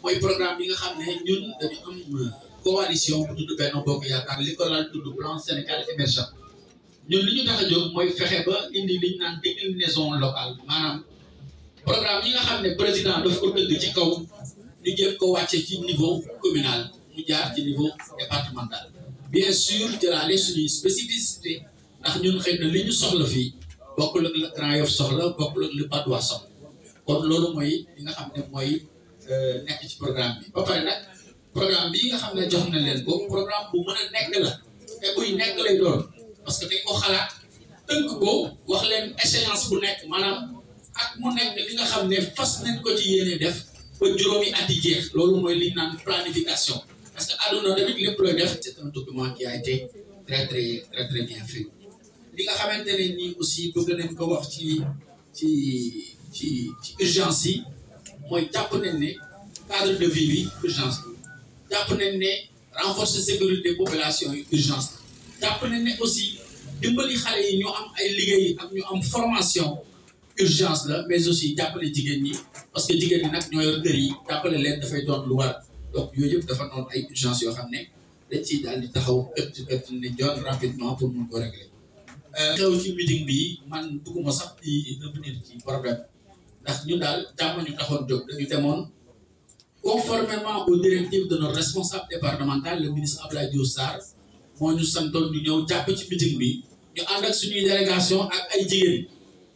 mooy programme bi nga xam ne ñun dañu am coalition bu tudd Benno Bokk Yaakaar li ko laal tudd plan Sénégal émergent ñun li ñu tax a jóg mooy fexe ba indi liñ naan déclinaison locale maanaam programme yi nga xam ne président daf ko tëgg ci kaw ñu jëm ko wàcce ci niveau communal mu jaar ci niveau départemental bien sûr jëlaale suñuy spécificité ndax ñun xëy na li ñu soxla fii bokkul ak le Grand Yoff soxla bokkul ak le Patte d'Oie soxla kon loolu mooy li nga xam ne mooy nekk ci programme bi ba pare nag programme bi nga xam ne jox na leen ko programme bu mën a nekk la te buy nekk lay doon parce que dañ ko xalaat tënk ko wax leen échéance bu nekk maanaam ak mu nekk li nga xam ne fas nañ ko ci yéene def ba juróomi at yi jeex loolu mooy li ñu naan planification parce que àdduna tamit lépp looy def c'est un document qui a été très très très très bien fait li nga xamante ne nii aussi bëgg nañ ko wax ci ci ci ci urgence yi mooy jàpp nañ ne cadre de vie bi urgence la jàpp nañ ne renforcer sécurité population yi urgence la jàpp nañ ne aussi dimbali xale yi ñu am ay liggéey ak ñu am formation urgence la mais aussi jàppale jigéen ñi parce que jigéen ñi nag ñoo yor kër yi jàppale leen dafay doon lu war donc yooyu yëpp dafa noonu ay urgence yoo xam ne dañ ciy daal di taxaw ëtt ëtt ne joon rapidement pour mun ko régler xew ci meeting bi man bëgguma sax di revenir ci problème ndax ñu daal jàmm ñu taxoon jóg dañu demoon conformément aux directives de notre responsable départemental le ministre Abdoulaye Diouf Sarr moo ñu santoon ñu ñëw jàpp ci meeting bi ñu ànd ak suñuy délégation ak ay jigéen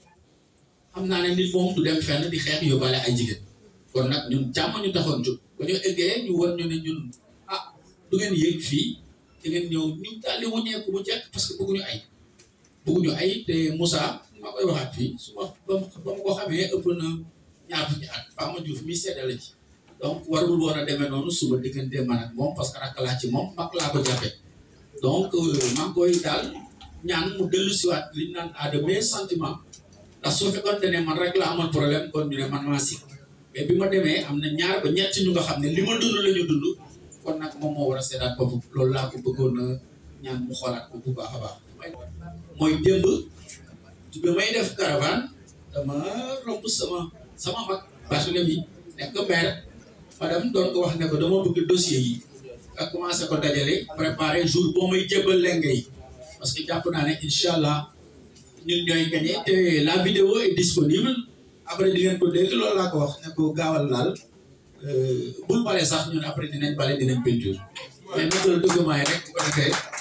xam naa ne nit moom du dem fenn di xeex yóbbaale ay jigéen kon nag ñun jàmm ñu taxoon jóg ba ñu eggee ñu war ñu ne ñun ah du ngeen yéeg fii da ngeen ñëw ñu daal di wuñeeku bu jekk parce que bëgguñu ay bëgguñu ay te Moussa ma koy waxaat fii su ma ba ma ko xamee ëpp na ñaar fukki at Fama Diouf mi seddale ci donc warul woon a demee noonu suba diggante man ak moom parce que rakk laa ci moom mag laa ko jàppee donc maa ngi koy daal ñaan mu dellu siwaat li ñu naan à de meilleurs sentiments ndax su fekkoon ne man rek la amoon problème kon ñu ne man maa si mais bi ma demee am na ñaar ba ñett ñu nga xam ne li ma dund la ñu dund kon nag moom moo war a seetaat bopp loolu laa ko bëggoon a ñaan mu xoolaat ko bu baax a baax. mooy démb bi may def caravane dama romb sama sama mag Barthélemy nekk maire madame doon ko wax ne ko dama bëgg dossier yi nga commencé ko dajale préparer jour boo may jébbal lenge yi parce que jàpp naa ne incha allah ñun ñooy gagné te la vidéo est disponible après di ngeen ko dégg loolu laa ko wax ne ko gaawal laal bul bale sax ñun après dinañ bale dinañ peinture mais matal document yi rek bu ko defee